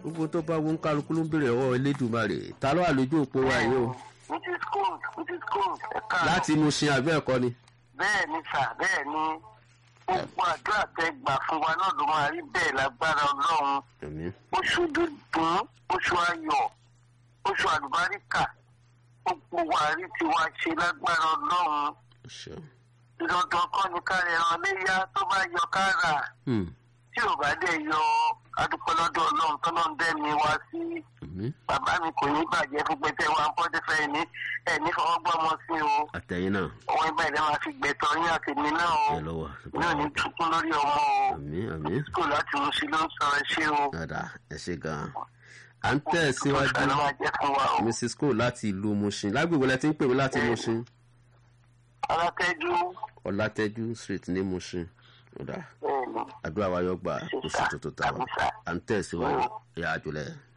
gbogbo tó bá wọn kálukú ló ń bèrè ọwọ́ elédùnmarè ta ló wà lójú òpó wa yìí o which is good which is good ẹ̀ka láti inú sin àbẹ́ ẹ̀kọ́ ni. bẹ́ẹ̀ ni sà bẹ́ẹ̀ ni gbogbo àdúrà tẹ gbà fún wa náà ló máa rí bẹ́ẹ̀ lágbára ọlọ́run àmín oṣù dúdùn oṣù ayọ̀ oṣù àlùbáríkà gbogbo wa rí tiwa ṣe lágbára ọlọ́run ṣe. dandan kọ́ ni ká ẹran léyà tó bá yọ ká rà Hmm, tí ò bá dẹ̀ yọ adúpẹ́ lọ́dọ̀ ọlọ́run tó náà ń dẹ́mi wá sí àmín bàbá mi kò ní bàjẹ́ fún pẹ́tẹ́ wa ń bọ́dé fẹ́ ní ẹ̀ ní fọwọ́gbọ́mọ sí o àtẹ̀yìn náà òun ibà ìdá máa fi gbẹ̀tọ̀ yín àti mi náà o ẹ lọ́wọ́ náà ní tukún lórí ọmọ o àmín àmín kò láti mú sí ló ń sọ̀rọ̀ ṣé o dáadáa ẹ ṣe gan-an à ń tẹ̀síwájú Ìfẹ́ ló máa jẹ́ fún wa o mrs cole láti ìlú mushin lágbègbè lẹ ti ń pè mí láti mushin alátẹ́jú ọlátẹ́jú street ní mushin ọ̀dà bẹ́ẹ̀ ni àdúrà wa yọ gbà oṣù tuntun tàwa à ń tẹ̀síwájú ìyá àjùlẹ̀.